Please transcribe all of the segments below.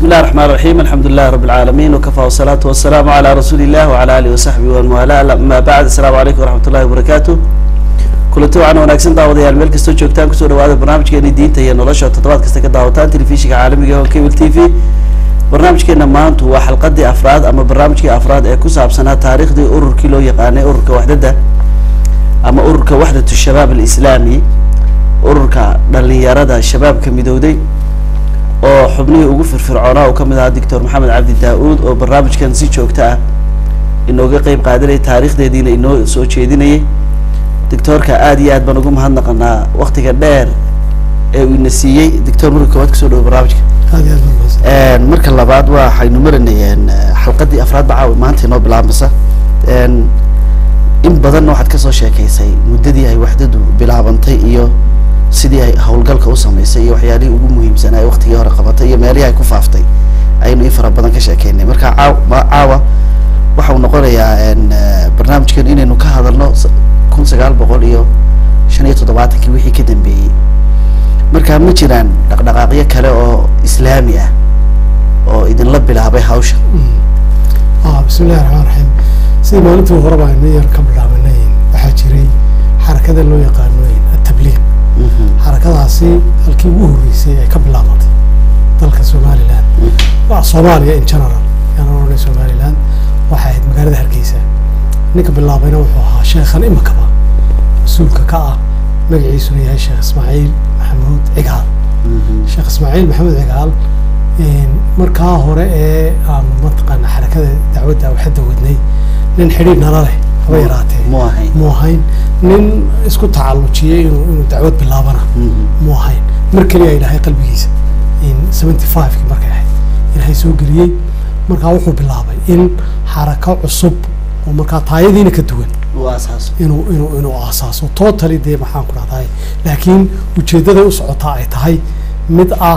بسم الله الرحمن الرحيم الحمد لله رب العالمين وكفى والصلاة والسلام على رسول الله وعلى آله وصحبه ومن والاه أما بعد السلام عليكم ورحمة الله وبركاته kulanti waxaan wanaagsan daawadayaal meel kastoo joogtaan kusoo dhawaada barnaamijkeeni diinta iyo nolosha toddobaad kasta ka daawataan telefishinka caalamiga oo cable t v barnaamijkeena maantu waa xalqadii afraad ama barnaamijkii afraad ee ku saabsanaa taariikhdii ururkii loo yaqaanay ururka waxdada ama ururka waxdatu shabaab alislaami ururka dhalinyarada shabaabka midowday oo xubnihii ugu firfircoonaa uu kamid ahaa doctor maxamed cabdi daa-uud oo barnaamijkan si joogto ah inooga qeyb qaadanayay taariikhdeediina inoo soo jeedinayay doctoorka aada iyo aad baan ugu mahadnaqanaa waktiga dheer ee uu ina siiyey doctor marka koowaad kasoo dhawo barnaamijka aad iyo aad baa mahadsan marka labaad waxaynu maranayeen xalqadii afraad ba caawa maanta inoo bilaabmasa in badanna waxaad kasoo sheekeysay muddadii ay waxdadu bilaabantay iyo sidii ay howlgalka u samaysay iyo waxyaalihii ugu muhiimsanaa ee waktigii hore qabatay iyo meelihii ay ku faaftay ayaynu in fara badan ka sheekeynay marka caaw ma- caawa waxa uu noqonayaa barnaamijkan inaynu ka hadalno s- kun sagaal boqol iyo shan iyo toddobaatankii wixii ka dambeeyey marka ma jiraan dhaqdhaqaaqyo kale oo islaami ah oo idinla bilaabay hawsha ah bismi illahi raxmaan raxiim sidii maalintii horeba aynu yar ka bilaabanay waxaa jiray xarakada loo yaqaano atabliiq xarakadaasi halkii ugu horreysay ay ka bilaabatay dalka somaliland waa soomaaliya in general yaan oranay somaliland waxay ahayd magaalada hargeysa ninka bilaabayna wuxuu ahaa sheekhan imikaba mas-uulka ka ah magaciisuna yahay sheekh ismaaciil maxamuud cigaal sheekh ismaaciil maxamed cigaal markaa hore ee aanu mataqaana xarakada dacwadda waxadda wadnay nin xidhiir nala leh haba yaraatee mu ahayn mu ahayn nin isku tacallujiyey inuu inuu dacwad bilaabana mu ahayn mar keliya ilaahay qalbigiisa in seventy five-kii markay ahayd ilaahay soo geliyey markaa wuxuu bilaabay in xarako cusub oo markaa taayadiina ka duwan u aasaaso inuu inuu inuu aasaaso totally dee maxaan ku dhahday laakiin ujeeddaday u socotaa ay tahay mid ah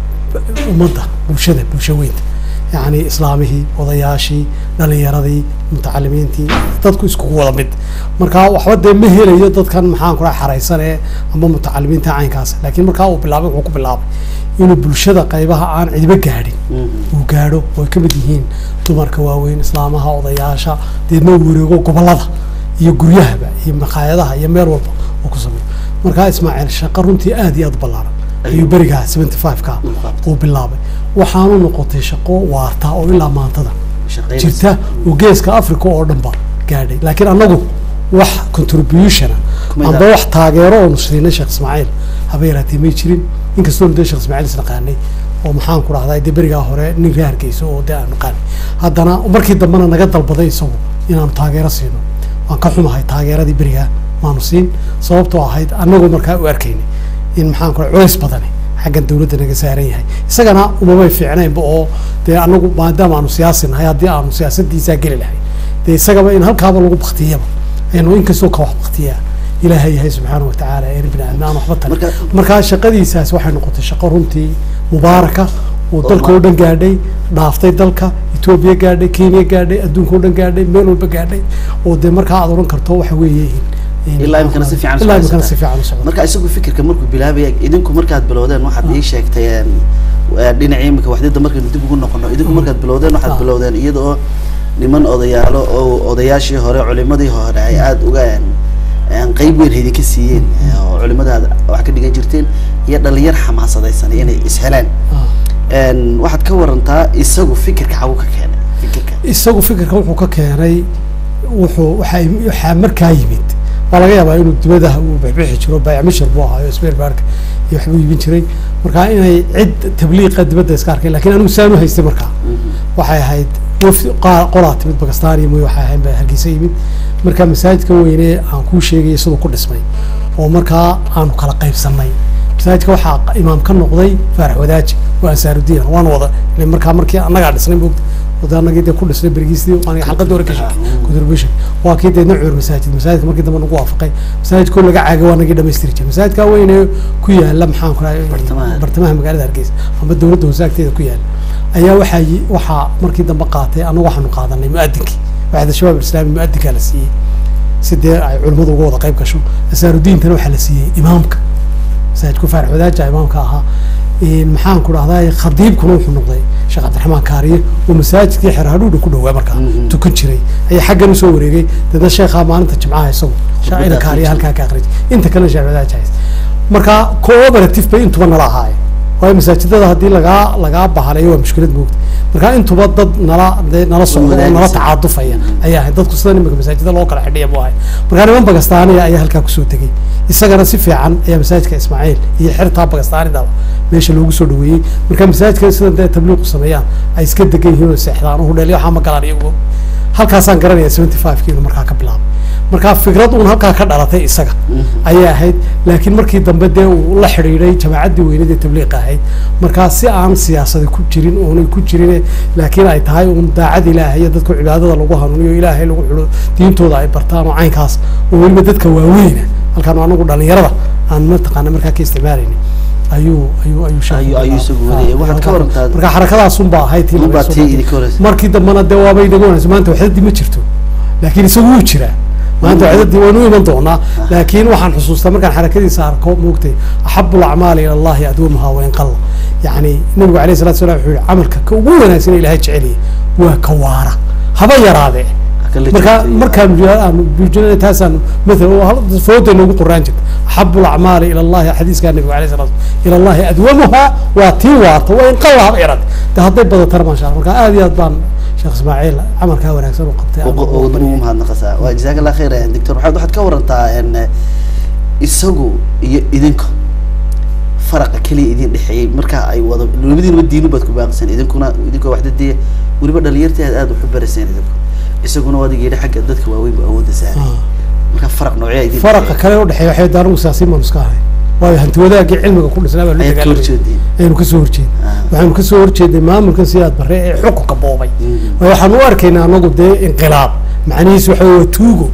ummadda bulshada bulsho weynta yacni islaamihii odayaashii dhalinyaradii mutacalimiintii dadku iskugu wada mid marka waxba dee ma helayo dadkan maxaan ku dhaha xaraysan ee ama mutacalimiinta caynkaas laakiin markaa uu bilaabay wuxuu ku bilaabay inuu bulshada qaybaha aan cidiba gaadhin uu gaadho oo ay ka mid yihiin dumarka waaweyn islaamaha odayaasha deedna uu wareego gobollada iyo guryahaba iyo maqaayadaha iyo meel walba uu ku sameeyo markaa ismaaciil shaqo runtii aad iyo aad u ballaaran ayuu berigaa seventy five-ka uu bilaabay waxaanu noqotay shaqo waarta oo ilaa maantada jirta oo geeska africa oo dhan ba gaadhay laakiin annagu wax contributiona Kumida- amba wax taageero oonu siinay sheekh ismaaciil haba yaraatee may jirin inkastoonu dee sheekh ismaaciil isnaqaanay oo maxaan ku dhahday dee berigaa hore nin reer hargeysa oo dee aan naqaanay haddana markii dambena naga dalbaday isagu inaanu taageero siino waan ka xumahay taageeradii berigaa maanu siin sababtoo ahayd annagu markaa u arkaynay in maxaan ku dhahay culays badani xaggan dawladda naga saaran yahay isagana umamay fiicnaynba oo dee anagu maadaama aanu siyaasi nahay haddii aanu siyaasadiisaa geli lahay dee isagaba in halkaaba lagu baktiyaba aynu inkastoo ka wax baktiyaa ilaahay yahay subxaana watacaala een bini aadmi aan waxba tarin Marka- markaa shaqadiisaas waxay noqotay shaqo runtii mubaaraka oo dalka oo dhan gaadhay dhaaftay dalka etoobiya gaadhay kenya gaadhay adduunka oo dhan gaadhay meel walba gaadhay oo dee markaa aad oran karto waxa weeye in- Ilaa imikana si fiican u ilaa imikana socota. si fiican u socda marka isagu fikirka markuu bilaabaya idinku markaad bilowdeen waxaad ii sheegtay een, waa dhinacii imika waxdada markaynu dib ugu noqono idinku markaad bilowdeen waxaad Ah. bilowdeen iyada oo niman odayaalo oo odayaashii hore culimadii hore ay aada uga een, een, qeyb weyn idinka siiyeen ee, oo culimada aad wax ka dhigan jirteen iyo dhalinyar xamaasadaysan inay ishelaan Ah. een, waxaad ka warantaa isagu fikirka xagu ka keenay fikirka isagu fikirka wuxuu ka keenay wuxuu waxaa im- waxaa markaa yimid waa laga yaabaa inuu dibadaha uu bixbixi jiro baayacmishir buu ahaayo sbeer baarka iyo waxbuu iibin jiray markaa inay cid tabliiqa dibadda iska arkay lakin anigu saan u haystay markaa waxay ahayd wafdi qaa- qolaa timid bakistan iyo mooy waxay ahayd baa hargeysa yimid markaa masaajidka weyne aan kuu sheegayay siduu ku dhismay oo markaa aanu kala qaybsanay masaajidka waxaa imaam ka noqday faarax wadaaji waa ansaarudiin waan wada ile markaa markii annagaa dhisnay moogta wada annagii dee ku dhisnay berigiisii aniga xalqadii hore ka sheegay contribution waa kii deedna cuur masaajid masaajidka markii dambe nagu waafaqay masaajidkoo laga caagay waa nagii dhamaystiri jiray masaajidka weyne ku yaala maxaan ku Bartamaha. rahay bartamaha magaalada hargeysa ama dowladda hoose agteeda ku yaala ayaa waxaa yi- waxaa markii dambe qaatay annagu waxaanu qaadanay muadinkii waxda shabaab islaami muadinkaa la siiyey si dee ay culimmadu uga wada qayb gasho asaarudiintana waxaa la siiyey imaamka masaajidku faarax wadaaja imaamka ahaa maxaan ku dhahdaa khadiibkuna wuxuu noqday sheekh cabdiraxmaan kaariye oo masaajidkii xerhadhuudha ku dhowaa markaa tukan jiray ayaa xaggan usoo wareegay dadna sheekhaa maalinta jimcaha isagu shaacira kaariye halkaa ka aqrij inta kalena sheekh jahis marka cooperative bay intuba nala ahaayeen waayo masaajidada haddii lagaa lagaa bahalayo waa mushkilad moogta marka intuba dad nala dee nala socda oo nala tacaadufaya ayaa ahay dadku sida imika masaajida loo kala xidhiya buu ahay marka niman bagastaaniya ayaa halkaa kusoo tegey isagana si fiican ayaa masaajidka ismaaciil iyo xertaa bagastaanidaba meesha loogu soo dhaweeyey marka masaajidka sida dee tabliiqu sameeyaan ay iska degan yihiin oo seexdaan oo hudheelyo waxaa ma galaan iyagu halkaasaan garanaya seventy five ki inuu markaa ka bilaabay marka fikrad uun halkaa ka dhalatay isaga ayay ahayd laakiin markii dambe dee uu la xidhiidhay jamaacaddii weynad ee tabliiqa ahayd markaa si aan siyaasadi ku jirin oonay ku jirin laakiin ay tahay uun daacad ilaahay iyo dadku cibaadada lagu hanuuniyo ilaahay lagu xulo diintooda ay bartaan oo caynkaas oo weliba dadka waaweyna halkaan anagu dhalinyarada aan mataqaana markaa ka isticmaalayni ayuu ayuu ayuu ayuu isagu wadayay waxaad ka warantaa marka xarakadaasunba ahayd tii unbaa tii idinka horeysa markii dambena dee waabay inaga wanaysa maanta waxdadii ma jirto laakiin isagu wuu jiraa maanta waxdadii waanu iman doonaa laakiin waxaan xusuustaa markaan xarakadiisa arko moogtay axabu lacmaali ila allahi adwamuha wain qalla yacni nabigu alayh salatu salam wuxuu yihi camalka ka ugu wanaagsan ilahay jeceliya waa ka waara haba yaraadee marka markaan buujinana taasaan maala fooda noogu qoraan jirta axabu lacmaali ila allahi xadiiskaa nabiga alayh salatu ila allahi adwamuha waa tii waarta waa in qalla haba yaraade de hadday badatana maasha allah marka aad iyo aad baan sheekh ismaaciil camalkaa wanaagsan u qabtay ugu mahadnaqasaa waa jazaak allah khayr doctor waxaad waxaad ka warantaa isagu iyo idinka faraqa keliya idin dhexeeyey marka ay wado labadiinaba diinu baad ku baaqiseen idinkuna idinkoo waxdadee weliba dhalinyartii aad aad waxu barayseen idinku isaguna waad yidhi xagga dadka waaweyn bu awoodda saaray marka faraq noocyaa idin faraqa kale u dhexeeya waxay daanagu siyaasiin baanu iska ahay waayo hanti wadaagii cilmiga ku dhisnaa baa ayaad ka horjeediin aynu kasoo horjeed waxaanu kasoo horjeeday maamulkan sidaad bare ee xukunka boobay waayo waxaanu u arkaynaa anagu dee inqilaab macnihiisu waxa waa tuugo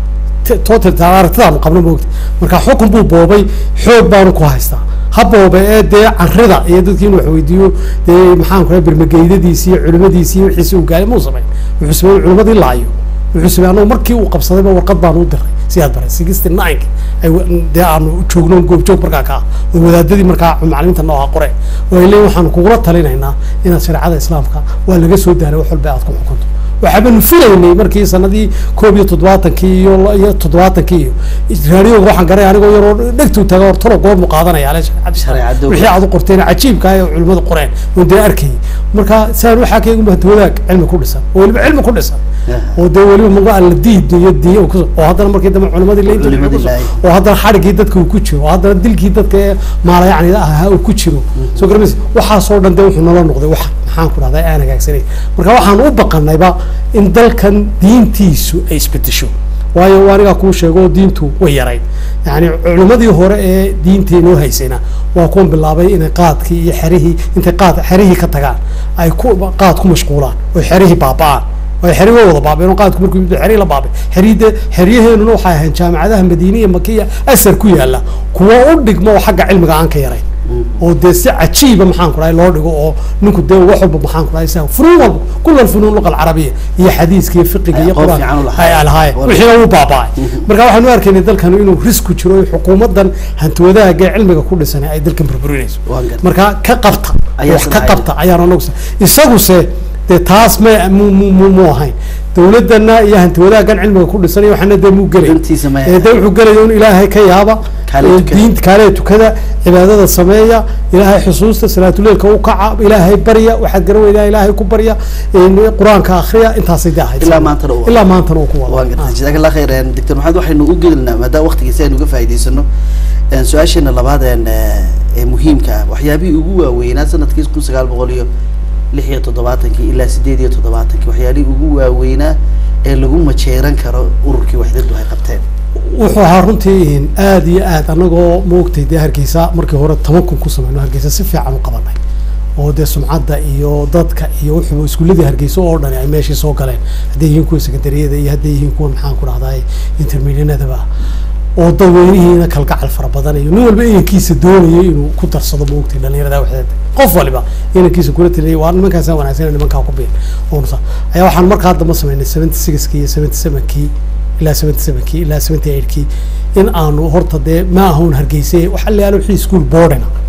total aragtidaanu qabno moogta marka xukun buu boobay xoog baanu ku haystaa ha boobe ee dee carrida iyo dadkii inu wax weydiiyo dee maxaan ku bermageydadiisi iyo culimadiisi iyo wixiisi uu gaaray muu samayn wuxuu sameeyey culimadii laayo wuxuu sameeyey anagu markii uu qabsadayba warqad baanu u diray siyaad baray sixty nine ay dee aanu joogno goobjoog markaa ka ah oo wadaadadii markaa macalimiinta nooha qore oo ay leeyihin waxaanu kugula talinaynaa inaad shareecada islaamka waa laga soo daaray wax walba aad ku xukunto waxaabanu filaynay markii sanadii koob iyo toddobaatankii iyo iyo toddobaatankii iyo raadiyoga waxaan garay anigoo yaroo dhegtuu taga hor talo goormu qaadanaya ale Shareecada. wixii aad u qorteen cajiibka ah ee culimmadu qoreen oon dee arkayay marka saan waxaa ka eeguma wadaag cilmi ku dhisan oo weliba cilmi ku dhisan oo dee weliba maga alla diid iyo diin oo haddana markii dambe culimadii la inta Culimadii la- oo haddana xadhigii dadka uu ku jiro oo haddana dilkii dadka ee maala yacni ahaa uu ku jiro soo garamaysa waxaasoo dhan dee wuxuu nala noqday wax maxaan ku dhahdaa aan hagaagsanay marka waxaan u baqanayba in dalkan diintiisu ay isbedesho waayo waa anigaa kuu sheego oo diintu way yarayd yacni culimmadii hore ee diinteenoo haysayna waa kuwan bilaabay inay qaadkii iyo xerihii intay qaad xerihii ka tagaan ay ku qaad ku mashquulaan oo xerihii baaba'aan way xeri way wada baabeen oo qaadku markuu yimid xeri la baabay xeride xeryaheenuna waxay ahayn jaamacadaha madiine iyo makiya asar ku yaala kuwa u dhigmo oo xagga cilmiga aan ka yarayn oo dee si cajiiba maxaan ku dhahay loo dhigo oo ninku dee wax walba maxaan ku dhahay isaga funuun walba kula funuun luqa alcarabiya iyo xadiiska iyo fiqiga iyo Aqoon quraan fiican u lahaa. ay lahaayeen Wala- wixiina wuu baaba'ay marka waxaan u arkaynay dalkan inuu risku jiro oo xukuumaddan hanti wadaagga ee cilmiga ku dhisan ay dalkan burburinayso Waan gartay. marka ka qabta Ayaa wax ka sanacay. qabta ayaan anagu isaguse dee taas ma mu mu mu mu ahayn dawladana iyo hanti wadaaggan cilmiga ku dhisanaya waxaana dee muu gelay Dantiisa ma ee dee wuxuu gelaya in ilaahay ka yaaba Kaale ee tukada. diinta kaale tukada cibaadada sameeya ilaahay xusuusta salaatuleilka u kaca ilaahay barya waxaad garan weydaa ilaahay ku barya een qur-aanka akhriya intaasay dee ahayd Ilaa maantana uu wado. ilaa maantana uu ku wado waan gartay jazaak allah khayr een, doctor maxamed waxaynu u gelinaa maadaama waqtigiisa aynu uga faa'iidaysano een, su-aasheena labaad een, ee muhiimka ah waxyaabihii ugu waaweynaa sanadkii kun sagaal boqol iyo lix iyo toddobaatankii ilaa sideed iyo toddobaatankii waxyaalihii ugu waaweynaa ee lagu majeeran karo ururkii waxdadu ay qabteen wuxuu ahaa runtii aad iyo aad anagoo moogtay dee hargeysa markii hore toban kun ku samayno hargeysa si fiican u qabanay oo dee sumcadda iyo dadka iyo wuxuu iskuuladii hargeysa oo dhani ay meeshii soo galeen hadday yihiin kuwa sekandariyada iyo hadday yihiin kuwa maxaan ku dhahday intermedianadaba oo dadweynihiina kalgacal fara badan iyo nin walba inankiisa doonayay inuu ku darsado moogtay dhalinyarada waxdeeda qof waliba inankiisa kula taliyay waa nimankaasa wanaagsan nimankaa ku biin oonsa ayaa waxaan markaa damba samaynay seventy sixkii iyo seventy sevenkii ilaa seventy sevenkii ilaa seventy eightkii in aanu horta dee ma ahoon hargeyse wax allayaalo wixii school boardina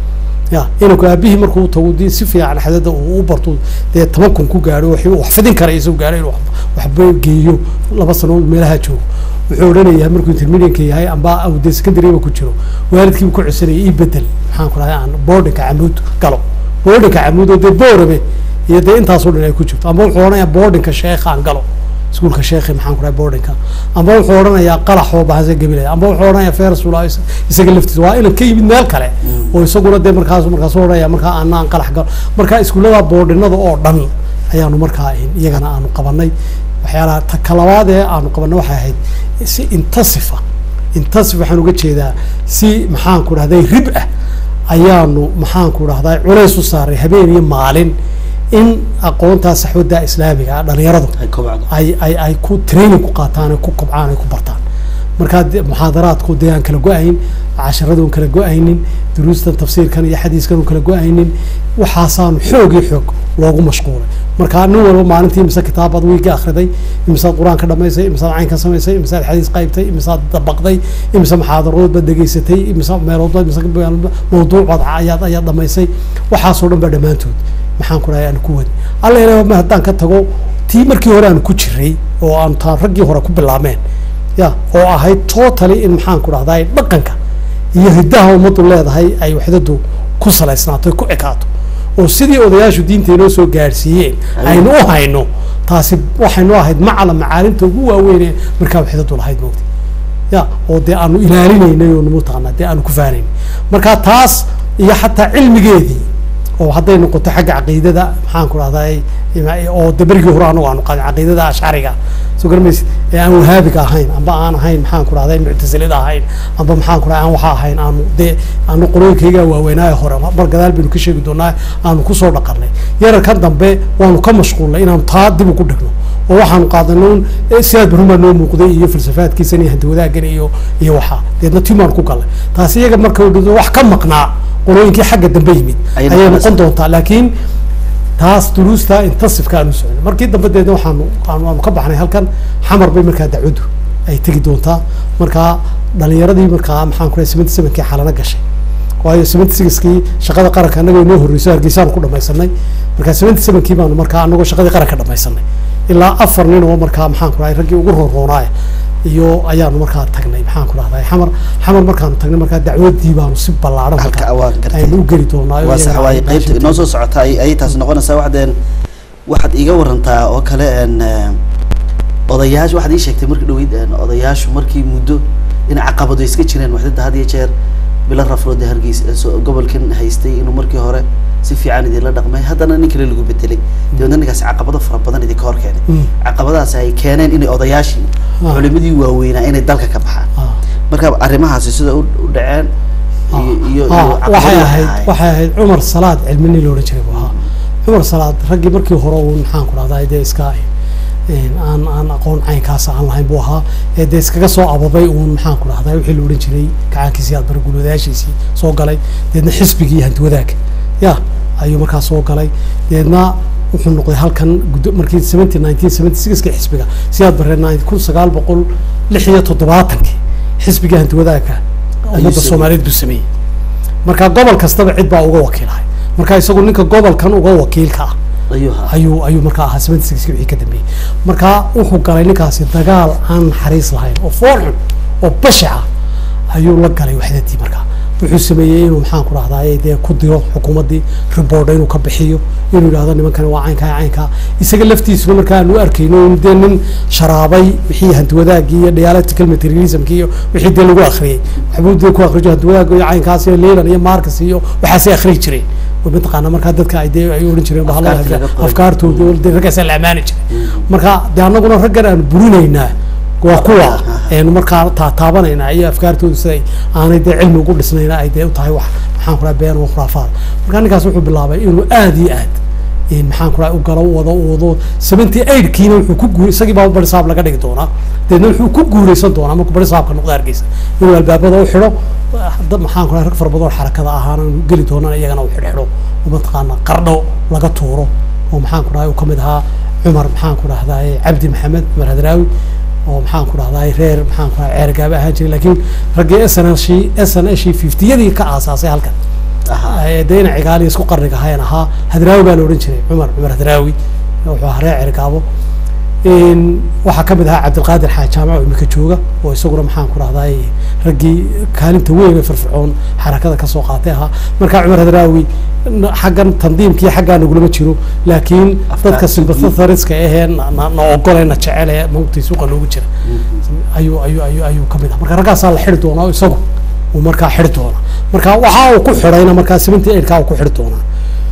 ya inanku aabihii markuu tago dee si fiican xadada uu u barto dee toban kun ku gaadho wixii uu wax fidin kara isagu gaadho inuu wax- waxba geeyo laba sanood meelaha joogo wuxuu odhanayaa markuu intermedianka yahay amba uu dee secondary ku jiro waalidkiibu ku codsanaya ii bedel maxaan ku dhahay aan boardinka camuud galo boardinka camuud oo dee boorame iyo dee intaasoo dhan ay ku jirto amba wuxuu odhanayaa boardinka sheekha aan galo iskuulka sheekhi maxaan ku dhahay boardinka amba wuxuu odhanayaa qalaxoo bahasa gabilaya amba wuxuu odhanayaa fersula isaga laftiisa waa inan ka yimid meel kale oo isaguna dee markaas markaas odhanaya markaa ana aan qalax galo marka iskuullada boordinada oo dhan ayaanu markaa iyagana aanu qabanay waxyaalaha ta kalabaad ee aanu qabanay waxay ahayd si intasifa intasif waxaan uga jeedaa si maxaan ku dhahday rib ah ayaanu maxaan ku dhahday culays u saaray habeen iyo maalin in aqoontaa saxwadda islaamiga ah dhalinyaradu ay kobcdo ay ay ay ku training ku qaataan ay ku kobcaan ay ku bartaan markaa de- muxaadaraadku dee aan kala go-ayn casharadu aan kala go-aynin duruustan tafsiirkan iyo xadiiskan aan kala go-aynin waxaasaanu xoog iyo xoog loogu mashquulay marka nin walba maalintii imise kitaabaad wiiga akhriday imisaad qur-aan ka dhamaysay imisaad caynka samaysay imisaad xadiis qaybtay imisaad dabaqday imise muxaadaradood baad dhegaysatay imise meeloodba imise mawduuc baad ayaad ayaad dhamaysay waxaasoo dhan baa dhammaantood maxaan ku dhahay aan ku wadi alla ilaah ma haddaan ka tago tii markii hore aan ku jiray oo aan taan raggii hore ku bilaabmeen ya oo ahayd totally in maxaan ku dhahday dhaqanka iyo hiddaha ummaddu leedahay ay waxdadu ku salaysnaato ku ekaato oo sidii odayaashu diinta inoo soo gaadhsiiyeen aynu u hayno taasi waxaynu ahayd macala macaalimta ugu waaweyn ee markaa waxdadu lahayd moogta ya oo dee aanu ilaalinaynay oo mataqaanaa dee aanu ku faanayn marka taas iyo xataa cilmigeedii oo hadday noqoto xagga caqiidada maxaan ku dhahday oo de berigii hore anagu aanu qaadin caqiidada ashcariga soo garamaysid ee aan wahaabiga ahayn amba aan ahayn maxaan ku dhahday muctasilida ahayn amba maxaan ku dhahay aan waxa ahayn aanu dee aanu qolooyinkayga waaweynaayo hore mar gadaal baynu ka sheegi doonaa aanu kusoo dhaqanay yararkan dambe waanu ka mashquulnay inaanu taa dib ugu dhigno oo waxaanu qaadanay un sidaad barumaa noo muuqday iyo falsafaadkiisan iyo handiwadaagan iyo iyo waxaa deedna timaan ku galnay taasi iyaga marka u wax ka maqnaa qolooyinkii xagga dambe yimid Ayay ayay noqonaysaa. noqon doontaa laakiin taas duruusta intasifka aanu socnay markii dambe deedna waxaanu aanu aanu ka baxnay halkan xamar bay markaa dacwaddu ay tegi doontaa markaa dhalinyaradii markaa maxaan ku rahay seventy sevenkii xalana gashay waayo seventy sixkii shaqada qaranka annagoo inoo horreyso hargeysaanu ku dhamaysanay markaa seventy sevenkii baanu markaa annagoo shaqadii qaranka dhamaysanay ilaa afar nin oo markaa maxaan ku rahay raggii ugu roonroonaaya iyo ayaanu markaa tagnay maxaan ku rahday xamar xamar markaanu tagnay markaa dacwadii baanu si ballaaran halka markaa waa gartay aynu u geli doonaa waa sax waaye qaybta inoo soo socota ay ayay taasi noqonaysaa waxdeen waxaad iiga warantaa oo kale een eh, odayaasha waxaad ii sheegtay markii dhaweyd een odayaashu markii muddo in caqabado iska jireen waxdada had iyo jeer bilo rafroode hargeys eh, soo- gobolkan haystay inuu markii hore si fiican idinla dhaqmay haddana nin kale lagu bedelay dabeedna ninkaasi caqabado fara badan idinka hor keenay Mm. caqabadaasi ay keeneen inay odayaashii Ah. culimadii waaweynaa inay dalka ka baxaan Ah. marka arrimahaasi sida u u dhaceen iyo iyo iyo Ah, caqabado waxay waxay ahayd ahaayeen. waxay ahayd cumar salaad cilmini la odhan jiray buu ahaa cumar salaad raggii markii hore uu maxaan ku dhahdaa dee iska een, aan aan aqoon caynkaas aan lahayn buu ahaa ee dee iskaga soo ababay uun maxaan ku dhahdaa wixii la odhan jiray gacaankiisii aad bari gulwadayaashiisii soo galay deedna xisbigii hanti wadaag ya ayuu markaa soo galay deedna wuxuu noqday halkan guddo- markii seventy nineteen seventy sixkii xisbiga sidaad baree kun sagaal boqol lix iyo toddobaatankii xisbigii hanti wadaagka ummadda sameeyey. soomaaliyeed buu sameeyey marka gobol kastaba cid baa uga wakiilahay marka isagu ninka gobolkan uga wakiilka ah ayuu ahaa ayuu ayuu markaa ahaa seventy sixkii wixii ka dambeeyey marka wuxuu galay ninkaasi dagaal aan naxariis lahayn oo fool xun oo bashaca ayuu la galay waxdadii markaa wuxuu sameeyey inuu maxaan ku dhahdaa dee ku diro xukuumaddii riboorda inuu ka bixiyo inuu yidhahdo nimankani waa caynkaa caynkaa isaga laftiisuna markaa aanu arkayno in dee nin sharaabay wixii hantiwadaagii iyo dialectical materialismkii iyo wixii dee lagu akhriyey waxbuu dee ku akhriyo hantiwadaag iyo caynkaas iyo leylan iyo marcus iyo waxaasay akhriyi jireen oo mataqaana markaa dadka ay dee ay odhan jireen bahalaha Afkaarta laga qoray. afkaartooda oo dee raggaasaa la ammaani jiray marka dee annaguna raggan aan burinaynaa waa kuwa aynu markaa taataabanaynaa iyo afkaartooda siday aanay dee cilmi ugu dhisnayna ay dee u tahay wax maxaan ku dhaha been oo khuraafaad marka ninkaas wuxuu bilaabay inuu aad iyo aad in maxaan ku dhaha u galo u wado u wado seventy eight kiina wuxuu ku guur isagii baa bari saab laga dhigi doonaa deedna wuxuu ku guureysan doonaa markuu bari saabka noqda hargeysa inuu albaabada u xidho dad maxaan ku dhaha rag fara badan oo xarakada ahaana inuu geli doonaan iyagana u xidhxidho oo mataqaana qardho laga tuuro oo maxaan ku dhahay uu kamid ahaa cumar maxaan ku dhahdaa cabdi maxamed cumar hadraawi oo maxaan ku dhahdaa reer maxaan ku dhahay ceergaaba ahaan jiray laakiin raggii s n s s n s fiftiyadii ka aasaasay halkan Ahaa. ee dee ina cigaali isku qarniga ahayn ahaa hadraawi baa la odhan jiray cumar cumar hadraawi wuxuu ahaa reer cergaabo Een, waxaa ka mid ahaa cabdilqaadir xaaj jaamac oo imika jooga oo isaguna maxaan ku rahday raggii kaalinta weyn ee firfircoon xarakada kasoo qaatay ahaa marka cumar hadraawi n- xaggan tandiimka iyo xaggaa nagulama jiro laakiin Afkaar dadka suuqii. sympathariska ahee na na- na ogole na jecel ee maogtay suuqa noogu jira ayuu ayuu ayuu ayuu ka mid ah marka raggaasaa la xidhi doonaa oo isagu uu markaa xidhi doona marka waxa uu ku xidhayna markaa seventy eight kaa uu ku xidhi doonaa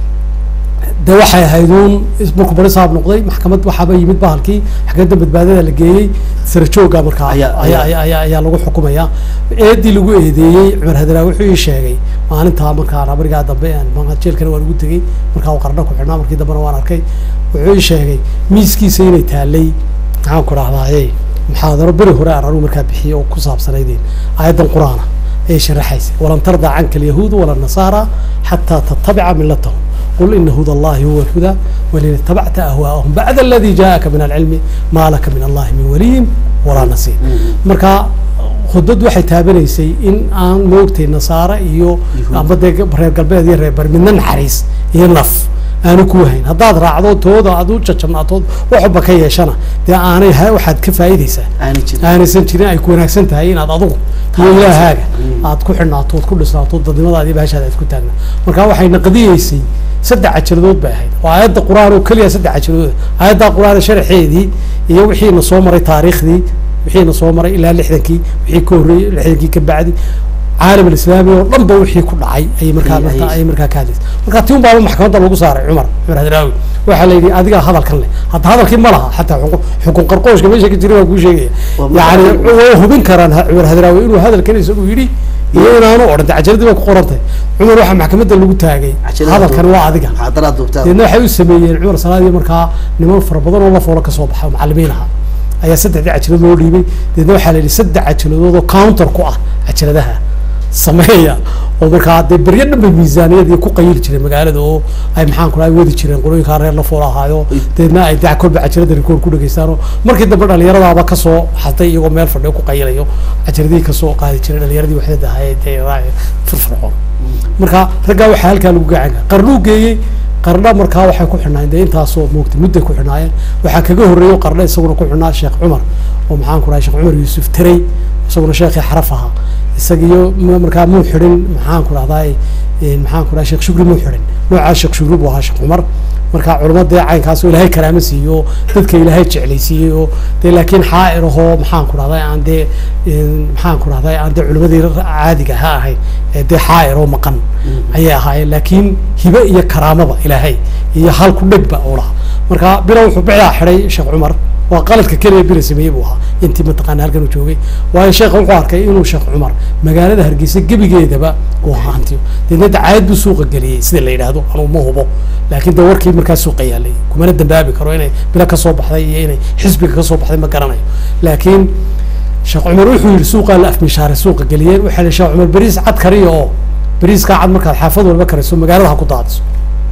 de waxay ahayd uun is- markuu barisaab noqday maxkamad waxaaba yimid bahalkii xageeda badbaadada la geeyey sara jooga markaa Ayaa- ayaa ayaa- ayaa ayaa ayaa lagu xukumayaa eedii lagu eedeeyey cumar hadraawi wuxuu ii sheegay maalintaa markaan barigaa dambe aan ma- jeelkana waan ugu tegey markaa uu qarno ku xidhnaa markii dambena waan arkay wuxuu ii sheegay miiskiisa inay taalay maxaan ku dhahdaaye muxaadaro beri hore aan anugu markaa bixiyey oo ku saabsanaydeen aayaddan qur-aana ay sharaxaysa walan tardaa canka alyahuudu wala nasaara xataa tattabica milatahum qul ina huda allahi huwa alhudaa walin itabacta ahwaa'ahum bacda aladi jaa'aka min alcilmi maa laka min allahi min waliyin walaa nasiir marka khudbad waxay taabanaysay in aan moogtay nasaare iyo Yuhuud. amba dee reer galbeed iyo reer bari midna naxariis iyo naf aanu ku hayn haddaad raacdo tooda aad u jajabnaatood waxba ka yeeshana dee aanay ha- waxaad ka faa'iidaysaa aanay jirin aanaysan jirin ay ku wanaagsan tahay inaad adugu iyo ilaahaaga aad ku xidhnaato ood ku dhisnaato dadnimadaada iyo bahashaada aad ku taagna marka waxay naqdiyeysay saddex cajaladood bay ahayd oo aayadda qur-aan oo keliya saddex cajaladood aayadda qur-aan sharxeedii iyo wixiina soo maray taariikhdii wixiina soo maray ilaa lixdankii wixii ka horreeyey lixdankii ka bacdi caalam alislaami oo dhan ba wixii ku dhacay ayay markaa Ayay- markaa ayay- ayay markaa ka hadlaysay marka tii un baaba maxkamadda lagu saaray cumar cumar hadraawi waxaa la yidhi adigaa hadalkan leh hadda hadalkii ma laha xataa xukun- xukun qarqooshka meesha ka jira waa kuu sheegaya Waa marka- yani way hubin karaan ha- cumar hadraawi inuu hadalkan isagu yidhi iyo inaanu odhan dee cajaladii baa ku qorantay cumar waxaa maxkamadda lagu taagay Cajalada hadalkan duub- waa adiga muxaadaraad duubtaan deedna waxay u sameeyeen cumar salaadii markaa niman fara badan oo la foolo kasoo baxa oo macalimiin aha ayaa saddexdii cajalad loo dhiibay deedna waxaa la yidhi saddex cajaladood oo counter ku ah cajaladaha sameeya oo markaa dee beryo dhan bay miisaaniyadii ku qayili jireen magaalada oo ay maxaan ku dhahay wadi jireen qolooyinkaa reer la fool ahaayo deedna ay dac kolba cajalada rikoor ku dhegeystaanoo markii dambe dhalinyaradaaba kasoo xatay iyagoo meel fadhiyo ku qayilayo cajaladihii kasoo qaadi jiray dhalinyaradii waxdada ahayd dee raaci firfircoon marka raggaa waxaa halkaa lagu gacan kara qarnuu geeyey qarna markaa waxay ku xidhnaayeen dee intaasoo moogtay mudday ku xidhnaayeen waxaa kaga horreeyey oo qarna isaguna ku xidhnaa sheekh cumar oo maxaan ku dhahay sheekh cumar yuusuf terey isaguna sheekhii xaraf ahaa isagiyo m- markaa muu xidhin maxaan ku dhahdaay maxaan ku dhahay sheekh shukri muu xidhin noocaa sheekh shukri buu ahaa sheekh cumar marka culamo dee caynkaas oo ilaahay karaamo siiyey oo dadka ilaahay jeclaysiiyey oo dee laakiin xaa'ir ahoo maxaan ku dhahday aan dee een, maxaan ku dhahday aan dee culimadii caadiga ha ahayn ee dee xaa'ir oo maqan ayay ahaayeen laakiin hibe iyo karaamaba ilaahay iyo hal ku dhegba uu lahaa marka bilo wuxuu bicdaa xidhay sheekh cumar waa qaladka keliya bila sameeyey buu ahaa intii mataqaana halkan uu joogay waayo sheekha wuxuu arkay inuu sheekh cumar magaalada hargeysa gebigeedaba uu haantiyo deedna dacaayad buu suuqa geliyey sida la yidhaahdo anuu ma hubo laakiin de warkii markaa suuqa yaalay kumana dambaabi karo inay bilo kasoo baxday iyo inay xisbiga kasoo baxday ma garanayo laakiin sheekh cumar wuxuu yidhi suuqaa la afmishaaray suuqa geliyeen waxaa la sheekh cumar beriis cad kariyo oo beriiskaa cad markaad xaafad walba kariso magaalada ha ku daadiso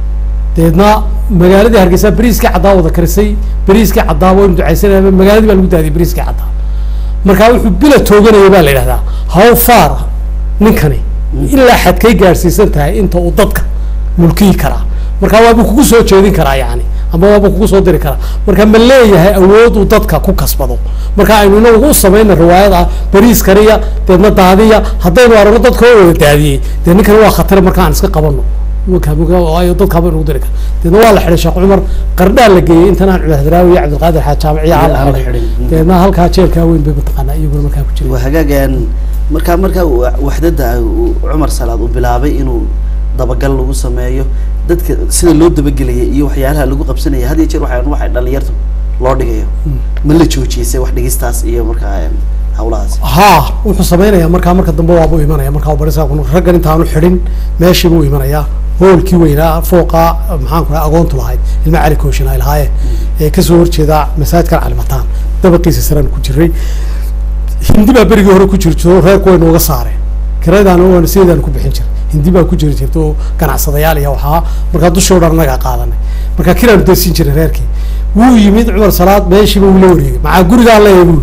deedna magaaladii hargeysa beriiskii caddaa wada karisay beriiskii caddaa waynu ducaysanaya magaaladii baa lagu daadiyay beriiskii caddaa markaa wuxuu bila tooganaya baa la yidhahdaa how far ninkani ilaa xadkay gaadhsiisan tahay inta uu dadka mulkiyi karaa marka waabuu kugu soo jeedin karaa yani ama waabuu kugu soo diri karaa marka ma leeyahay awood uu dadka ku kasbado marka aynu inagu u samayna riwaayad ah beriis kariya deedna daadiya haddaynu aragno dadka oo wada daadiyey dee ninkani waa khatar marka aan iska qabano marka marka waayo dadka ba nagu diri kara deedna waa la xidhay sheekh cumar qardhaa la geeyey intan aan cumar hadraawi iyo cabdilqaadir xaaj jaamaciya aan la Aan la xidhay xidhin. deedna halkaa jeelkaa weyn bay mataqaanaa iyaguna markaa ku jira waa hagaagan markaa markaa wa- waxdada uu cumar salaad uu bilaabay inuu dabagal lagu sameeyo dadka sida loo dabagelayay iyo waxyaalaha lagu qabsanaya had iyo jeer waxay waxay dhalinyarta loo dhigayo ma la joojiyay wax dhigistaas iyo markaa em, hawlahaas haa wuxuu samaynayaa markaa marka dambe waabuu imanaya markaa uu barisaa kun raggan intaanu xidhin meeshii buu imanayaa hoolkii weynaa fooqa maxaan ku dhahay agoontu lahayd ilma cali kooshin ay lahaayeen ee kasoo horjeeda masaajidkan calimataan dabaqiisa saraan ku jiray hindi baa berigii hore ku jiri jiro reerku way nooga saareen kiradaana waana sideedaan ku bixin jiray hindi baa ku jiri jirta oo ganacsadayaal iyo waxaa markaa dushoo dhan annagaa qaadanay markaa kiraanu daysiin jiray reerkii wuu yimid cumar salaad meeshiiba wuu la wareegay maxaa gurigaan leeyahay buu yidhi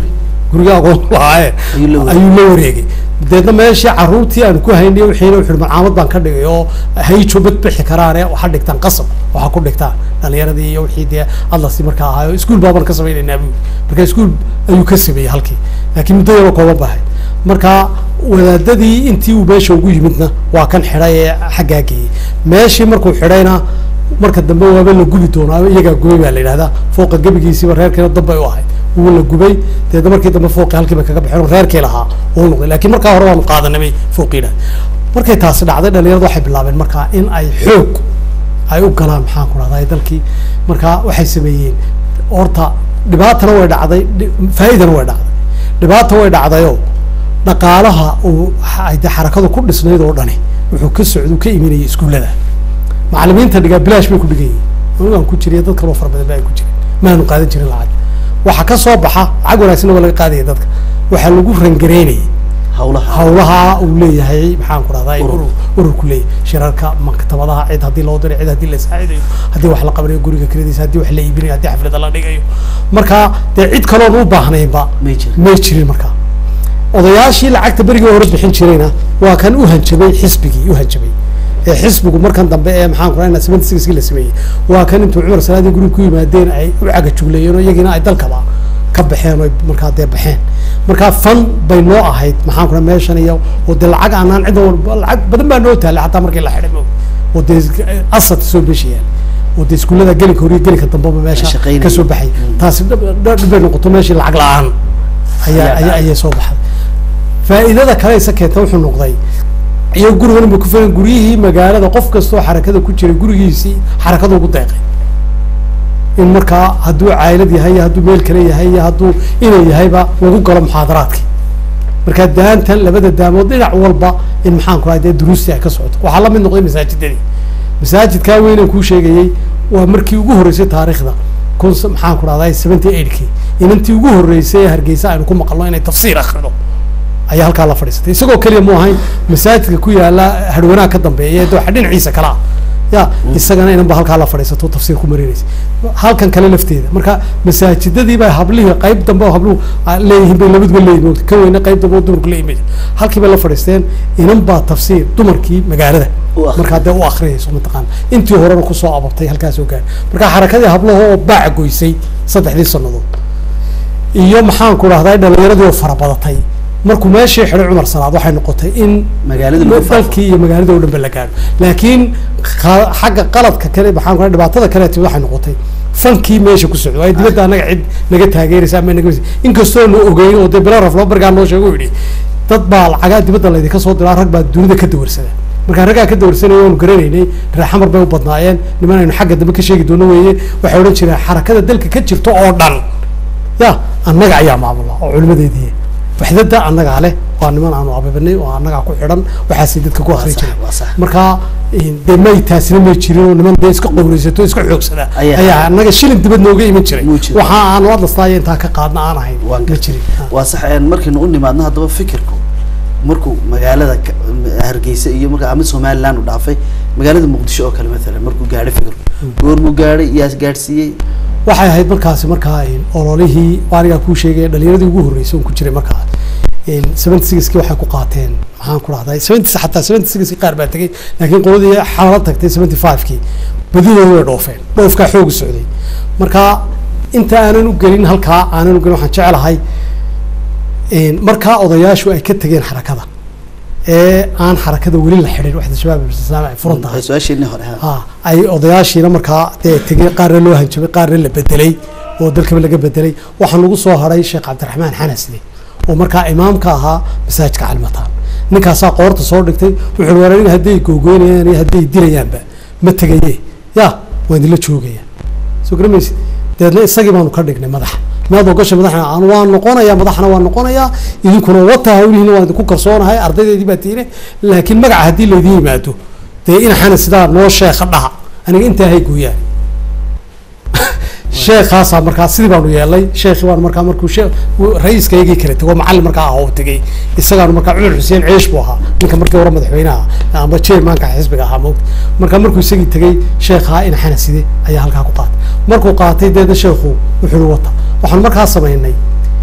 guriga agoon lahaaye Ayuu la wareegay. ayuu la wareegay deedna meeshii caruurtii aan ku haynay wixiina wuxuu malcaamad baan ka dhigay oo hayjo bad bixi karaane waxa dhigtaan qasab waxa ku dhigtaan dhalinyaradii iyo wixii dee adlasti markaa ahaayo iskuul baaban ka samaynaynaa buu marka iskuul ayuu ka sameeyey halkii laakiin muddo yaroo kooban bahay marka wadaadadii intii uu meesha ugu yimidna waa kan xidhay ee xaggaa geeyey meeshii markuu xidhayna marka dambe waaba la gubi doonaa iyagaa gubay baa la yidhahdaa fooqa gebigiisiiba reerkiina dambay u ahayd wuu la gubay deedna markii dambe fooqii halkiiba kaga baxeen oo reerkii lahaa uu noqday laakiin markaa hore waanu qaadanamay fooqiina markay taasi dhacday dhalinyaradu waxay bilaabeen markaa in ay xoog ay u galaan maxaan ku dhahdaa dalkii markaa waxay sameeyeen horta dhibaatana way dhacday dhi- faa'iidana way dhacday dhibaata way dhacdayoo dhaqaalaha uu ay dee xarakadu ku dhisnayd oo dhani wuxuu ka socdu ka imanayay iskuullada macallimiinta dhigaa bilaash bay ku dhigayiin anigaan ku jiriya dad kaloo fara badan ba ay ku jirin maanu qaadan jirin lacag waxa ka soo baxa lacag wanaagsanna waa laga qaadaya dadka waxaa lagu rangareynayay hawlaha hawlaha uu leeyahay maxaan ku dhahdaa Urur. urur ururku leeyahay shirarka maktabadaha cid haddii loo diray cid haddii la saacidayo haddii wax la qabanayo guriga kiradiisa haddii wax la iibinayo haddii xaflada la dhigayo marka dee cid kaloon u baahnaynba may jirin may jirin markaa odayaashii lacagta berigii hore bixin jirayna waa kan u hanjabay xisbigii u hanjabay ee xisbigu markan dambe ee maxaan ku rahnaa seventy sixkii la sameeyey waa kan intuu cumar salaadii guriga ku yimaadeen ay u cagajugleeyeen oo iyagiina ay dalkaba ka baxeen oo markaa dee baxeen markaa fan bay noo ahayd maxaan ku rahaa meeshan iyo oo dee lacag aanaan cid walba lacag badan baa noo taallay xataa markii la xidhay mo oo dee asad soo meesha yaal oo dee iskuullada gelinka hore iyo gelinka dambeba meesha shaqaynayeen. ka soo baxay taasi dhab dhab bay noqoto meeshii lacag la-aan ayaa Ayaa ayaa dhacay. ayay soo baxday faa'iidada kale isa keenta wuxuu noqday iyo gurigan ba ku filan guryihii magaalada qof kastoo xarakada ku jiray gurigiisii xarakada ugu deeqay in markaa hadduu caylad yahay iyo hadduu meel kale yahay iyo hadduu inay yahayba lagu galo muxaadaraadkii marka daantan labada daamood dhinac walba in maxaan ku dee duruustii ay ka socoto waxaa la mid noqday masaajidadii masaajidkaa weynaan kuu sheegayey waa markii ugu horreysay taariikhda kun s- maxaan ku dhahday seventy eightkii inantii ugu horreysay ee hargeysa aynu ku maqalno inay tafsiir akhrido ayaa halkaa la fadhiisatay isagoo keliya mu ahayn masaajidka ku yaala harwanaha ka dambeeya ee dooxa dhinaciisa kale ah ya isagana inanba halkaa la fadhiisato tafsiir ku marinaysa halkan kale lafteeda marka masaajidadii baa hablihii qayb dambe oo habluhu ah, leeyihiin bay labaduba leeyihin moogta ka weyna qayb dambe oo dumarku leeyihin bay halkii bay la fadhiisteen inan baa tafsiir dumarkii magaalada U akhriyay. markaa dee u akhriyayso mataqaana intii horena kusoo abartay halkaas oo gaar marka xarakadii hablaha oo baac goysay saddexdii sannadood iyo maxaan ku dhahday dhalinyaradii oo fara badatay markuu meeshii xidhay cumar salaad waxay noqotay in Magaalada lagu faafo. dalkii iyo magaalada oo dhan ba la gaadho laakiin qa- xagga qaladka kale maxaan ku dhahay dhibaatada kale timid waxay noqotay fankii meesha ku socdo waayo dibadda annaga cid naga taageeraysa ama naga inkastoo nu ogeyn oo dee bilo raflo bargaa noo sheego yidhi dad baa lacagaa dibadda laydinka soo diraa rag baa dunida ka dawarsada markaa raggaa ka dawarsanaya waanu garanaynay reexamar bay u badnaayeen niman aynu xagga dambe ka sheegi doono weeye waxay odhan jireen xarakada dalka ka jirto oo dhan ya annaga ayaa maamula oo culimadeedii waxdada annagaa leh waa niman aanu ababanay oo annagaa ku xidhan waxaasay dadka ku akri sax, jiray waa sax. marka in- dee may taasina may jirin oo niman dee iska qowraysato iska xoogsada Ayaa- ayaa annaga shilin dibad nooga iman jiray Muu jiray. waxa aanu adlastaayo intaa ka qaadna aan ahayn Waan ma gartay. jirin Ha. waa sax een markaynu u nimaadno haddaba fikirku markuu magaalada ka- hargeysa iyo marka ama somaliland u dhaafay magaalada muqdisho oo kale maalan markuu gaadhay fikirku goormuu gaadhay yaa gaadhsiiyey waxay ahayd markaasi markaa in ololihii anigaa kuu sheegay dhalinyaradii ugu horreysay oon ku jiray markaa seventy sixkii waxay ku qaateen maxaan ku dhahday seventy xataa seventy sixkii qaar baa tegey laakiin qoladii xalala tagtay seventy fivekii badidoodu way dhoofeen dhoofkaa xoogu socday marka inta aanan u gelin halkaa aanan u gelin waxaan jecelahay in markaa odayaashu ay ka tegeen xarakada ee aan xarakada weli la xidhin waxda shabaab islaam ay furan tahay su-aasheenii hore ha. ha ay odayaashiina markaa dee tegey qaarna loo hanjabay qaarna la bedelay oo dalkaba laga bedelay waxaa nagu soo haray sheekh cabdiraxmaan xanasne oo markaa imaamka ahaa masaajidka calimataan ninkaasaa qoorta soo dhigtay wuxuu war aniga hadday googoynayaan iyo hadday dilayaanba ma tegaye ya waan idinla joogaya soo garamaysi deedna isagii baanu ka dhignay madaxa maad ogasha madaxna aan waan noqonayaa madaxna waan noqonayaa idinkuna wata hawlihiina waan idinku kalsoonahay ardaydeedii baa tiine laakiin magaca haddii laydin yimaado dee ina xana sidaa noo sheekha dhaha aniga intaa hay gooyaan sheekaasaa markaa sidii baanu yeelay sheekhi baan markaa markuu shee ra-iiskaygii kale tegoo macallin markaa ah oo tegey isagaanu markaa cumar xuseen ceesh buu ahaa ninka markii hore madaxweynaha ama chairmanka xisbiga ahaa moogta marka markuu isagii tegey sheekhaa ina xanaside ayaa halkaa ku qaatay markuu qaatay deedna sheekhu wuxuu wata waxaan markaa samaynay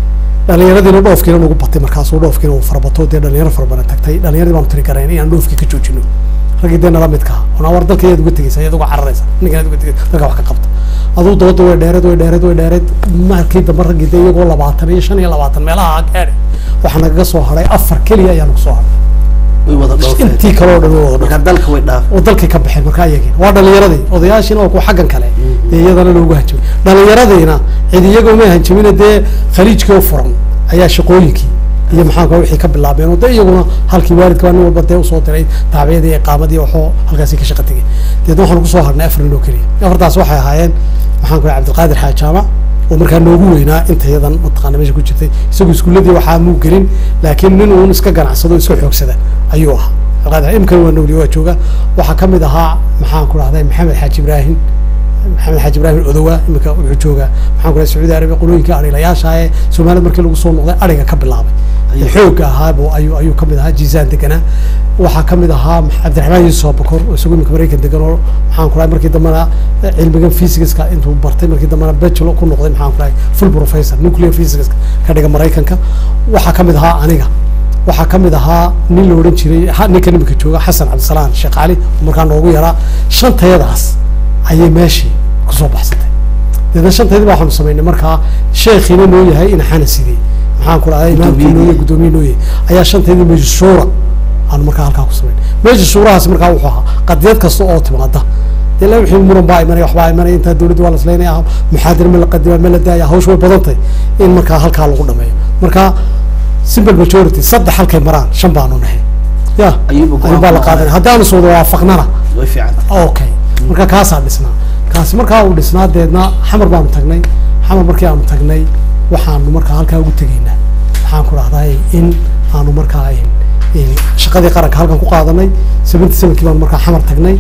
dhalinyaradiina dhoofkiina nagu batay markaasuu dhoofkiina uu farabato dee dhalinyaro fara badan tagtay dhalinyaradii baanu tiri garayn inaan dhoofkii ka joojino raggii dee nala midka ah ona war dalka yaad uga tegeysa yaad uga cararaysa ninkan yaad uga tegeysa dalka wax ka qabta aduu dooda way dheereed way dheereed way dheereed markii dambe raggii dee iyagoo labaatan iyo shan iyo labaatan meelaha gaadhay waxaa nagaga soo hadhay afar keliya ayaa nagu soo hadhay way wada dhoofeen intii kale oo dhan way wada marka dalka way dhaaf oo dalkay ka baxeen markaa iyagina waa dhalinyaradii odayaashiina waa kuwa xaggan kale ee iyadana loogu hanjamay dhalinyaradiina cid iyagoo may hanjamina dee khaliijkii oo furan ayaa shaqooyinkii iyo maxaanka wixii ka bilaabeen oo de iyaguna halkii waalidka baa nin walba dee usoo diray taabicadii iqaamadii waxoo halkaasi ka shaqa tegay deedna waxaan kusoo harnay afar nin oo keliya afartaas waxay ahaayeen maxaan ku cabdilqaadir xaaj jaamac oo markaa noogu weynaa inta yadan mataqaana meesha ku jirtay isagu iskuuladii waxaa muu gelin laakiin nin uun iska ganacsado iska xoogsada ayuu ahaa cabdilqaadir imkan waa nooliye waa jooga waxaa kamid ahaa maxaan ku dhahday maxamed xaaji ibraahim maxamed xaaji ibraahim odowa iminka wuxuu joogaa maxaan ku dhahay sacuudi arabiya qolooyinka arilayaasha ee soomaalida markii lagu soo noqday ariga ka bilaabay Ayuu. xoogga ahaabo ayuu ayuu kamid ahaa jiisaan deganaa waxaa kamid ahaa cabdiraxmaan yuusuf abakor oo isagu iminka maraykan degan oo maxaan ku dhahay markii dambena cilmigan physicska intuu bartay markii dambena bachelor ku noqday maxaan ku dhahay full professor nuclear physicska ka dhiga maraykanka waxaa kamid ahaa aniga waxaa kamid ahaa nin la odhan jiray ha- ninkan iminka jooga xasan cabdisalaan sheekh cali oo markaa noogu yaraa shantayadaas ayay meeshii kusoo baxsatay deedna shantayadii baa waxaanu samaynay markaa sheekhiina noo yahay ina xana sidey maxaan ku dhahday imaamkii noo yahay guddoomiye noo yahay ayaa shantayadii meesha shuura aanu markaa halkaa ku samaynay meesha shuurahaasi markaa wuxuu ahaa qadiyad kasta oo timaada dee la wixii muran baa imanaya waxbaa imanaya intaa dowladda waa la islaynaya muxaadira ma la qadima ma la daaya hawsh way badantay in markaa halkaa lagu dhameeyo marka simple majority saddex halkay maraan shan baanu nahay ya Ayuba go'aan ayuun baa la ku qaadanaya haddaanu soo wada waafaqnana way fiican okay marka kaasaa dhisnaa kaasi markaa uu dhisnaa deedna xamar baanu tagnay xamar markii aanu tagnay waxaanu markaa halkaa ugu tegaynaa waxaan ku dhahday in aanu markaa in shaqadii qaranka halkan ku qaadanay seventy sevenkii baanu markaa xamar tagnay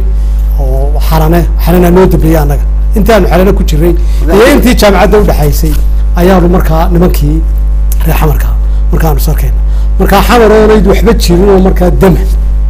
oo xarane xarana noo dambeeyey annaga intii aanu xarane ku jiray iyo intii jaamacadda udhexaysay ayaanu markaa nimankii reer xamarka markaanu sarkayna markaa xamar oonayd waxba jirin oo markaa dama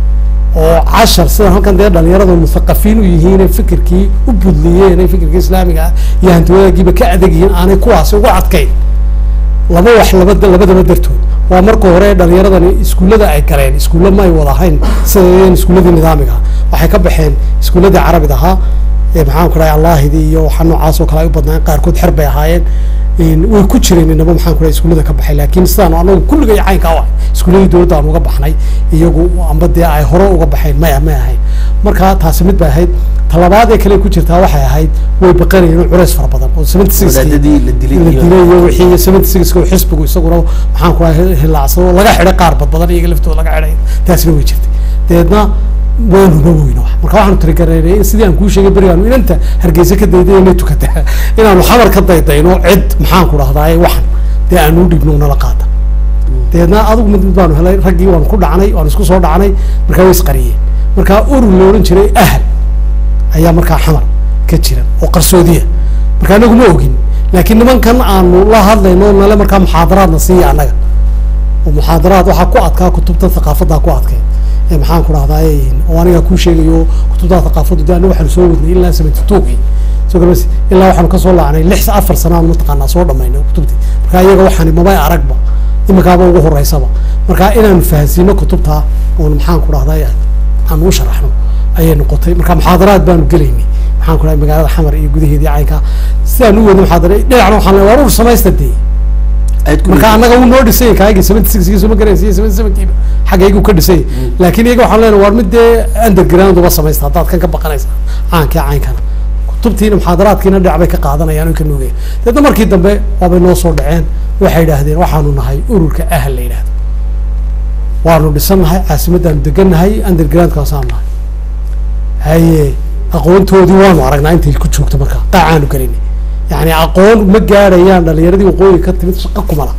oo cashar sida halkan dee dhalinyarada muthaqafiin u yihiin ee fikirkii u budliyeen ee fikirkii islaamiga ah iyo hantiwadaagiiba ka adag yihiin aanay kuwaasi ugu adkayn laba wax labada labadaba dartood waa marka hore dhalinyaradani iskuullada ay galeen iskuulla ma ay wada ahayn sida iskuulladii nidaamiga ah waxay ka baxeen iskuulladii carabid ahaa ee maxaan ku dhahay allaahidii iyo waxa noocaas oo kale ay u badnaan qaarkood xer bay ahaayeen way ku jireen inaba maxaan ku dhahay iskuullada ka baxay laakiin sidaan anagu kulligay caynka u ahay iskuulladii dowladda aan uga baxnay iyagu amba dee ay hore uga baxeen maya may ahayn marka taasi mid bay ahayd talabaad ee kale ku jirtaa waxay ahayd way baqanayeen culays fara badan oo seventy six wadaadadii la dilay la iyo- dilay iyo wixii seventy six oo xisbigu isaguna maxaan ku dhahay hilaacsado laga xidhay qaar badbadan iyaga laftooda laga xidhay taasina way jirtay dabeedna waanu naweyna wax marka waxaanu tirigareynay in sidii aan kuu sheegay berigaanu inanta hargeysa ka dayday inay tukata inaanu xamar ka daydayno cid maxaan ku dhahdaay waxan dee aanu dhibno nala qaata dabeedna adigu mid mid baanu helay raggii waanu ku dhacnay waanu isku soo dhacnay markaa way isqariyeen markaa urur la odhan jiray ahal ayaa markaa xamar ka jira oo qarsoodiya marka anagu ma ogin laakiin nimankan aanu la hadlayno nale markaa muxaadaraadna siiya annaga oo muxaadaraad waxaa ku adkaa kutubta thaqaafaddaa ku adkay ee maxaan ku dhahdaay oo aniga kuu sheegayo kutubta thaqaafaddu de aniga waxaanu soo wadnay ilaa seventy two-gii soo garas ilaa waxaanu kasoo laacnay lix afar sanaan mataqaanaa soo dhamaynay kutubtii marka iyaga waxaani mabay aragba imikaaba ugu horeysaba marka inaanu fahansiino kutubta oon maxaan ku dhahday aanu u sharaxno ayay noqotay marka muxaadaraad baanu gelaynay maxaan ku dhahay magaalada xamar iyo gudaheedii caynka sidaan u wadnay muxaadara dhinacna waxaan leeyahay war ur samaysta dee aad ku marka annaga uu noo dhisay kaayagii seventy six kii suma garaysa iyo seventy seven kiiba xaggaygu ka dhisay laakiin iyaga waxaan leenahay war mid dee underground uba samaysta haddaad kan ka baqanaysa caankii caynkana kutubtiina muxaadaraadkiina dhinac bay ka qaadanayaan oy ka nuugayaan deedna markii dambe waabay noo soo dhaceen waxay yidhaahdeen waxaanu nahay ururka ahal la yidhahdo waanu dhisannahay caasimaddaanu degannahay undergroundkaasaanu nahay haye aqoontoodii waanu aragnaa intay ku joogto marka qaacaanu gelinay yani aqoon ma gaadhayaan dhalinyaradii waqooyi ka timid shaqo kumala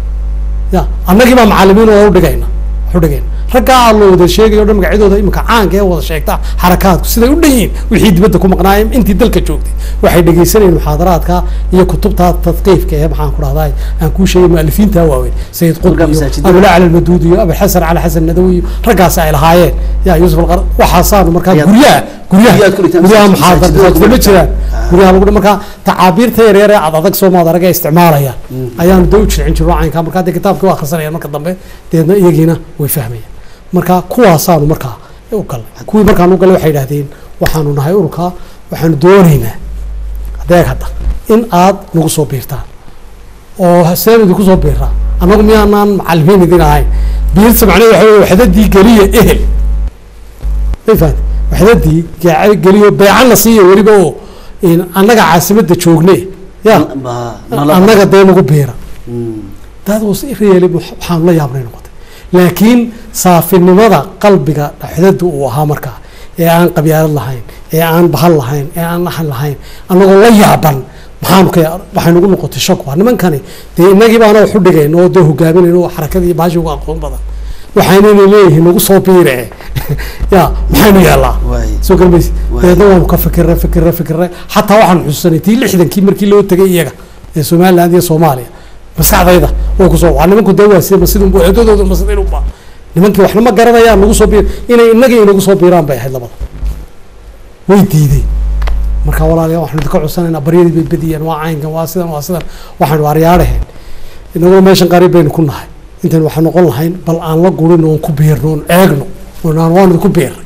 ya annagii baa macalimiin oo udhigayna wax udhigayna raggaa aan loo wada sheegayo o dhan magacyadooda imika caanka ee wada sheegta xarakaadku siday u dhan yihiin wixii dibadda ku maqnaayeen intii dalka joogtay waxay dhegaysanayeen muxaadaraadka iyo kutubta tadqiifka ee maxaan ku dhahday aan kuu sheegay mualifiinta waaweyn sayid qutb Markaa iyo masaajidada- abulacla almaduud iyo abulxasan cali xasan nadawi iyo raggaasi ay lahaayeen ya yuusuf alqar waxaasaanu markaa Ayaad- guryaha guryaha Guryahaad ku dhigtaan guryaha masaajid- muxaadar masaajidada masaajidda ma ku jiraan dhigtaan. guryaha lagu markaa tacaabiirta yaryar ee ad adag soomaad arag ee isticmaalayaan ayaanu dee u jilcin jiro caynkaa markaa dee kitaabkii waa akhrisanayaan marka dambe deedna iyagiina way fahmayaan marka kuwaasaanu markaa u galnay kuwii markaan u galnay waxay yidhahdeen waxaanu nahay ururka waxaanu doonaynaa adeeg hadda in aad nagu soo biirtaan oo seen idinku soo biiraa annagu miyaanaan macalimiin idin ahayn biirta macnaheed waxa wey waxdadii geliya ehel may fahamtay waxdadii gaaca geliyo beecan la siiya weliba oo in annaga caasimadda joogne ya Ma- nala- annaga dee nagu biira Mm. dad was reeli waxaanu la yaabnay noqotay laakiin saafinimada qalbiga dhaxdada uu ahaa markaa ee aan qabyaalad lahayn ee aan bahal lahayn ee aan naxan lahayn annagoo la yaaban maxaanu ka waxay nagu noqotay shak waa nimankani dee inagii baana wax u dhigayn oo dee hogaaminayn oo xarakada iyo bahashi uga aqoon badan waxaynayna leeyihiin nagu soo biire ya maxaynu yeelaa Waay. soo garmaysi Waay. dabeedna waanu ka fikirre fikirre fikirre xataa waxaan xusuusanay tii lixdankii markii loo tegay iyaga ee somaliland iyo soomaaliya maskaxdayda oo kusoo waa nimanku dee waa sida masidunba eedadooda masidinunba nimankii waxna ma garanayaan nagu soo biir inay inagii inagu soo biiraan bay ahayd labada way diideen marka walaalayaal waxaanu idinka codsanaynaa baryadii bay bediyeen waa caynkan waa sidan waa sidan waxaanu waaryaadhaheen inaguna meeshan qariib baynu ku nahay intan waxaan noqon lahayn bal aan la gurin oon ku biirno oon eegno oonaan waan idinku biirnay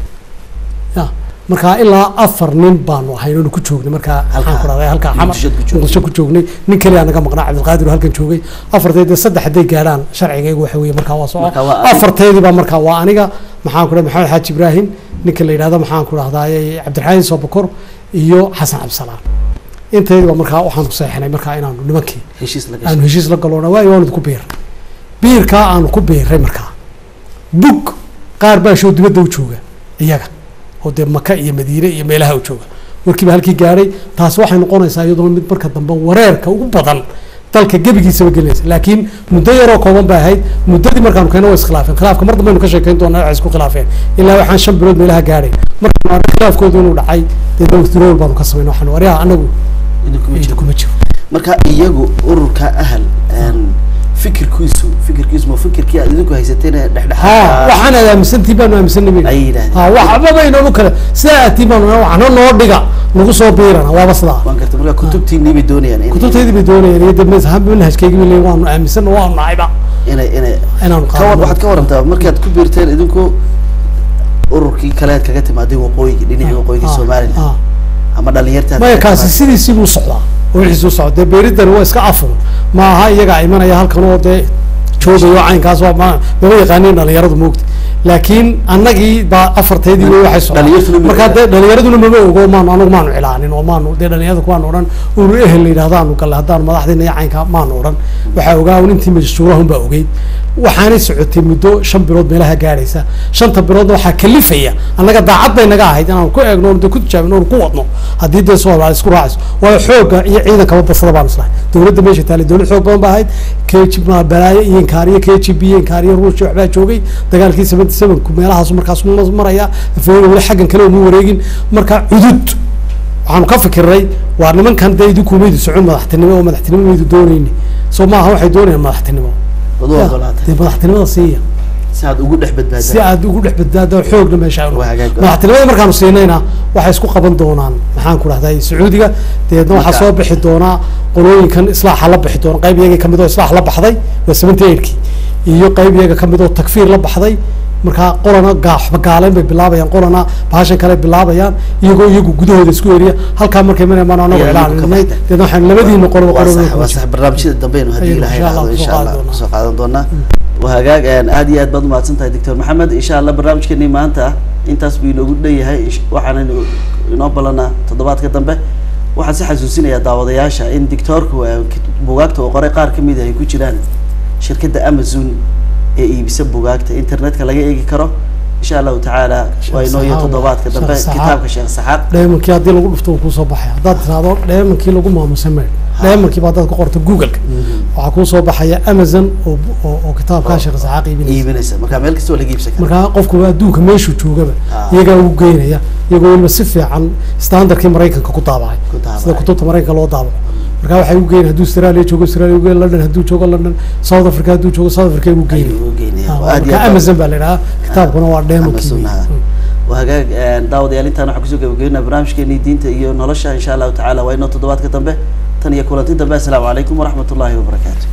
ya markaa ilaa afar nin baanu ahayn oonu ku joognay markaa maxaan ku dhahday halkaa xamar Muqdisho ku joognay. muqdisho ku joognay nin kaliya naga maqnaa cabdilqaadir oo halkan joogay afarteed dee saddex hadday gaadhaan sharcigaygu waxa weeye markaa waa soco Markaa waa adiga. afarteedii baa markaa waa aniga maxaan ku dhahay maxamed xaaji ibraahim ninka la yidhahdo maxaan ku dhahdaay cabdiraxmaan soobakor iyo xasan cabdisalaam inteedii baa markaa waxaan ku seexinay markaa inaanu nimankii heshiis la aanu gashay heshiis la galoona waayo waanu idinku biiray biirkaa aanu ku biiray markaa bug qaar baa show dibadda u jooga iyaga oo dee maka iyo madiine iyo meelaha u jooga warkiiba halkii gaadhay taasi waxay noqonaysaa iyaduna mid marka dambe wareerka ugu badan dalka gebigiisaba gelinaysa laakiin muddo yaroo kooban bay ahayd muddadii markaanu keena waa iskhilaafeen khilaafka mar dambaynu ka sheekeyn doonaa waxay isku khilaafeen ilaa waxaan shan bilood meelaha gaadhay markaanu arnay khilaafkoodu inuu dhacay dee dawlad baanu ka samayn waxaan waryaha anagu idinkuma jiro kuma jiro marka iyagu ururka ahal een, fikirkiisu fikirkiisu ma fikirkii aad idinku haysateen ee ha dhexdhexaad waxaan aad aaminsantii baanu aaminsanay ay yidhaahdeen ha waxba baynanu kale sidaa aatiin baanu waxna noo dhiga nagu soo biirana waaba sidaa waan gartay marka kutubtiinii bay doonayaan in- kutubteydii bay doonayeen iyo dee mazhab manhajkeygii bay leeyihin waanu aaminsan oo waanu nahayba inay inay inaanu ka war qaadano waxaad ka warantaa markaad ku biirteen idinku ururkii kale aad kaga timaadeen waqooyiga dhinacii waqooyiga Ah, somaliland ah. ama dhalinyarta aad maya kaga kaasi timaadeen. sidiisii buu socdaa oo wixiisuu socda dee beeridani waa iska afur ma aha iyagaa imanaya halkan oo dee joogayo caynkaas waa ma mama yaqaaniin dhalinyaradu moogta laakiin annagii baa afarteedii wey waxay Dhalinyartuna socdaa ma markaa ogaa. dee dhalinyaraduna mama ogo maanu anagu maanu cilaanin oo maanu dee dhalinyarada kuwaanu odhan unu ehel la yidhahdo aanu galle haddaanu madaxdiina iyo caynkaa maanu odhan waxaa ogaa un intii majsuurahun baa ogeyd waxaanay socotay muddo shan bilood meelaha gaadhaysa shanta biloodna waxaa kalifaya annaga daacad bay naga ahayd inaanu ku eegno oonu dee ku tijaabino oonu ku wadno haddii dee soomaali isku raacayso waayo xoogga iyo ciidankaba basada baanu islahay dowladda meesha taalay dowlad xoog badan baa ahayd k g ma balaayo iyo inkaariyo k g b iyo inkaariyo ruushia waxbaa joogay dagaalkii seventy sevenku meelahaasu markaas ma- maraya afooga weli xaggan kale uma wareegin marka cudud waxaanu ka fikirnay waa nimankan dee idinkumaydu socon madaxtinimo oo madaxtinimo maydu doonayni soo maaha waxay doonayaan madaxtinimo Wad u ogolaatay dee madaxtinimada siiya si aad ugu dhex si badbaadaan aad ugu dhex badbaado xoogna meesha aanu Waa hagaag. madaxtinimada markaanu siinayna waxay isku qaban doonaan maxaan ku dhahday sacuudiga dabeedna waxaa Marka- soo bixi doonaa qolooyinkan islaaxa la bixi doona qayb iyaga kamid oo islaax la baxday waa seventy eightkii iyo qayb iyaga kamid oo takfiir la baxday markaa qolana gaaxba gaaleyn bay bilaabayaan qolana bahashan kale bilaabayaan iyagoo iyagu gudahooda isku eriya halkaa markay maraymaan anagu Iyaga iyagu ka ilaalinay baxday. dabeedna waxaan labadiina qoloba waa qoloba sax waa sax barnaamijyada dambeenu haddii Ayaynu ilahay insha Allah raacdo kusoo insha allah qaadan doonaa. kusoo qaadan doonaa waa hagaag een, aad iyo aad baad umahadsan tahay doctor maxamed insha allah barnaamijkeenii maanta intaas buu inoogu dhan yahay Insh- waxaana ino- inoo ballanaa toddobaadka dambe waxaan si xasuusinayaa daawadayaasha in doctorku eh, kit- bugaagta uu qoray qaar kamid ah ay ku jiraan shirkadda amazon ee iibisa bugaagta internetka laga eegi karo insha allahu tacaala Sheekh waa inoo iyo Saxaab. toddobaadka dambe Sheekh Saxaab. kitaabka sheekh saxaab dheemankii haddii lagu dhufto uu kusoo baxaya haddaad tiraahdo dheemankii lagu maamusay maydh dheemankii baa haddaad ku qorto googleka waxaa kuu soo baxaya amazon oo oo, oo kitaabkaa sheekh saxaaq iibinaysa iibinaysa marka meel kasta waa laga iibsan karaa markaa qofku adduunka meeshuu joogaba Ah. iyagaa ugu geynaya iyagoo weliba si fiican standardkii maraykanka ku daabacay Ku daabacay. sida kutubta maraykanka loo daabaco markaa waxay ugu geynaya hadduu australia joogo australia ugu geyn london hadduu joogo london south africa hadduu joogo south africa ugu geynaya ayuu u geynaya Ah, Waa aad iyo marka aad baa- amazon baa la idhahaa kitaabkuna waa dheemankii Amazon, wey. ah. Mm. waa hagaag daawadayaal intaan waxaan kusoo gabagabeynaa barnaamijkeenii diinta iyo nolosha insha allahu tacala waa inoo toddobaadka dambe tan iyo kulanti dambe assalaamu calaykum waraxmat ullahi wabarakaatu